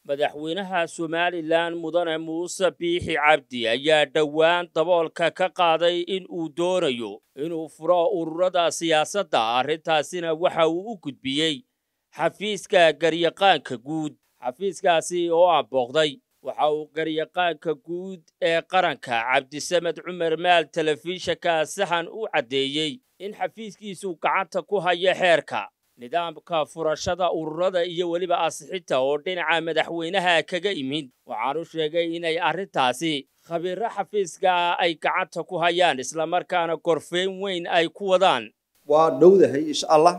madaxweynaha somalilan mudane muuse biixi cabdi ayaa dhowaan daboolka ka qaaday in uu doonayo inuu furo ururada siyaasadda arrintaasina waxa uu u gudbiyey xafiiska garyaqaanka guud xafiiskaasi oo aanbooqday waxa uu garyaqaanka guud ee qaranka cabdisamed cumar maal telefishinka saxan u caddeeyey in xafiiskiisu gacanta ku hayo xeerka nidaamka furashada ururada iyo weliba asixinta oo dhinaca madaxweynaha kaga imid waxaanu sheegay inay arrintaasi khabiiro xafiiska ay gacanta ku hayaan islamarkaana gorfeyn weyn ay ku wadaan waa dhowdahay insha allah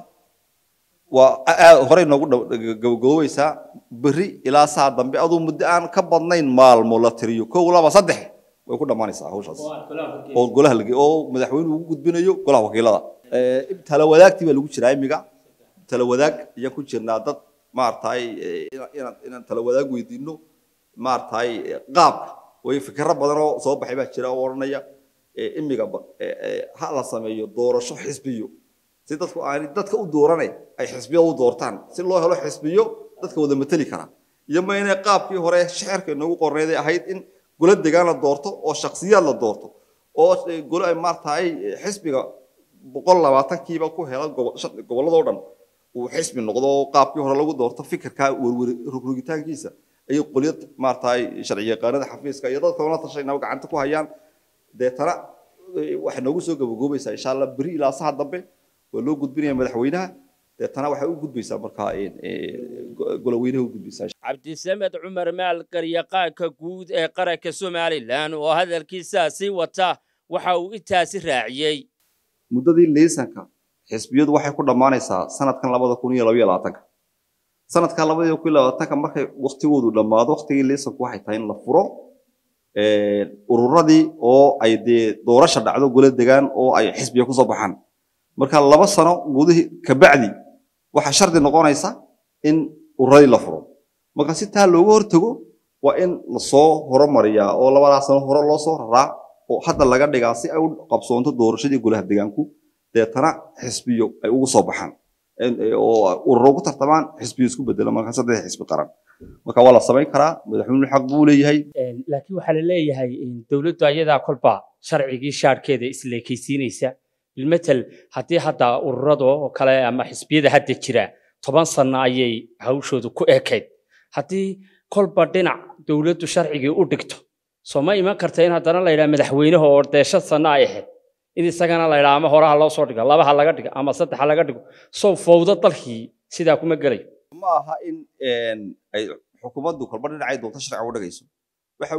waa horey noogu gabagaboweysaa berri ilaa saa dambe aduu muddo aan ka badnayn maalmo la tiriyo kow laba saddex way ku dhammaanaysaa hawshaas oo golaha lage oo madaxweynuhu ugu gudbinayo golaha wakiilada tala wadaagtii baa lagu jiraa imiga tala wadaag ayaan ku jirnaa dad maaragtay inaan inaan tala wadaag weydiino maaragtay qaabka way fikirro badan oo soo baxay baa jira oo odhanaya imiga ha la sameeyo doorasho xisbiyo si dadku aanay dadka u dooranay ay xisbiyo u doortaan si loo helo xisbiyo dadka wada mateli kara iyo ma inay qaabkii hore shicirka inoogu qorneeday ahayd in golo degaan la doorto oo shakhsiyaad la doorto oo golo ay maaragtay xisbiga boqol labaatankiiba ku hela gobolladoo dhan uu xisbi noqdo oo qaabkii hore lagu doorto fikirka rogrogitaankiisa ayay qolyo maaragtay sharci yaqaanada xafiiska iyo dadka ona tashaynaba gacanta ku hayaan deetana waxay noogu soo gabagoobaysaa insha allah beri ilaa saha dambe waa loo gudbinaya madaxweynaha deetana waxay u gudbaysaa markaa goloweynaha u gudbaysaa cabdisamed cumar maal garyaqaanka guud ee qaranka somalilan oo hadalkiisaasi wata waxa uu intaasi raaciyey muddadii liisanka xisbiyadu waxay ku dhammaanaysaa sanadkan labada kun iyo labaiyo labaatanka sanadka labada kun iyo labaatanka markay waktigoodu dhammaado waktigii liisanku waxay tahay in la furo ururadii oo ay dee doorasha dhacdo golo degaan oo ay xisbiya kusoo baxaan marka laba sano gudihii kabacdi waxaa shardi noqonaysa in ururadii la furo marka si taa looga hortago waa in lasoo horumariyaa oo labadaa sano hore loo soo raraa oo hadda laga dhigaa si ay u qabsoonto doorashadii golaha degaanku deetana xisbiyo ay ugu soo baxaan oo ururo ugu tartamaan xisbiyo isku bedela marka saddex xisbi qaran marka waa la samayn karaa madaxweynuhu xaq buu leeyahay laakiin waxaa la leeyahay dowladdu ayadaa kolba sharcigii shaarkeeda isleekaysiinaysa bilmatel haddii hadda ururada oo kale ama xisbiyada hadda jira toban sano ayay hawshoodu ku ekayd haddii kolba dhinac dowladdu sharcigii u dhigto soo ma iman karta in haddana la yidhaha madaxweynaha oo deesha sano ay ahayd in isagana la yidhaha ama horaha loo soo dhigo labaha laga dhigo ama saddexa laga dhigo sow fowdo dalkii sidaa kuma gelayo ma aha in ay xukuumaddu kolba dhinacay doonto sharciga u dhagayso waxa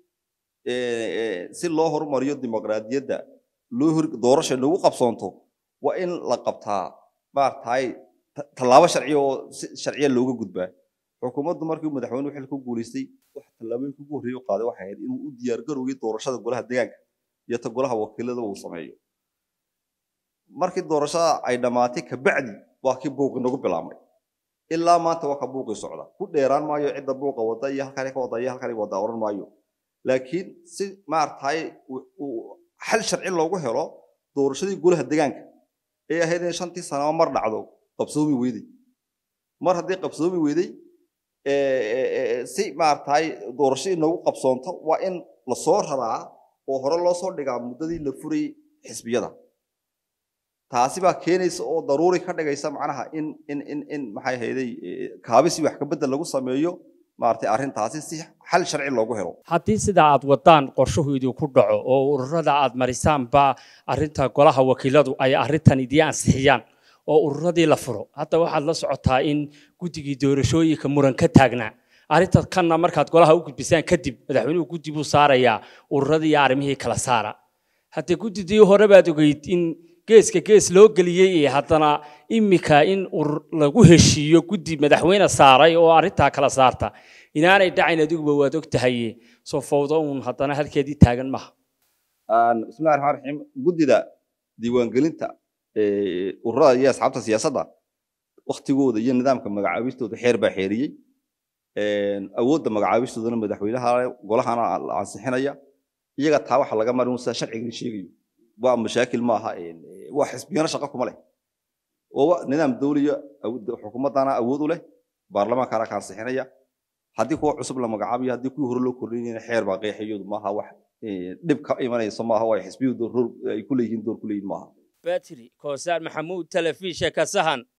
weeye si loo horumariyo dimuqraadiyadda loo hor doorasha nagu qabsoonto waa in la qabtaa maaragtay tallaabo sharciya oo si sharciya looga gudbaa xukuumaddu markii madaxweynuhu xilka ku guulaystay wax tallaabooyinka ugu horreeya u qaaday waxay ahayd inuu u diyaargarowgay doorashada golaha deegaanka iyo ta golaha wakiilada uu sameeyo markii doorashada ay dhammaatay kabacdi waa kii buuqi nagu bilaabmay ilaa maanta waa ka buuqii socda ku dheeraan maayo cidda buuqa wada iyo halkani ka wada iyo halkani wada oran maayo laakiin si maaragtay xal sharci loogu helo doorashadii golaha deegaanka ee ahayd in shantii sanaba mar dhacdo qabsoomi weyday mar haddii qabsoomi weyday si maaragtay doorashadii noogu qabsoonto waa in lasoo raraa oo hore loo soo dhigaa muddadii la furayay xisbiyada taasi baa keenaysa oo daruuri ka dhigaysa macnaha in in in in maxay hayday kaabisi wax ka bedel lagu sameeyo maaragtay arrintaasi si xal sharci loogu helo haddii sidaa aad wadaan qorshuhu idinku dhaco oo ururada aad marisaanba arrinta golaha wakiiladu ay arrintan idii ansixiyaan oo ururadii la furo hadda waxaad la socotaa in guddigii doorashooyinka muran ka taagnaa arrinta kanna markaad golaha u gudbisaan kadib madaxweynuhu guddi buu saarayaa ururadii iyo arrimihii kala saara haddee guddidii hore baad ogeyd in geeska gees loo geliyey haddana imika in lagu heshiiyo guddi madaxweyne saaray oo arrintaa kala saarta inaanay dhacayn adiguba waad og tahay soo fowdo uun haddana halkeedii taagan maha bismillahi raxmaan raxiim guddida diiwaangelinta ururada iyo asxaabta siyaasadda waktigooda iyo nidaamka magacaabistooda xeer baa xeeriyey awoodda magacaabistoodana madaxweynaha golahana la ansixinaya iyaga taa waxa laga marin sida sharcigan sheegayo waa mashaakil ma aha waa xisbiyana shaqo kuma leh oo nidaam dawliya xukuumaddana awood u leh baarlamaankana ka ansixinaya haddii kuwa cusub la magacaabayo haddii kuwii hore loo kordhinayna xeer baa qeexayadu maaha wax dhib ka imanayso maaha waa xisbiyadu door ay ku leeyihiin door ku leeyihin maaha batri koosaan maxamuud telefishinka sahan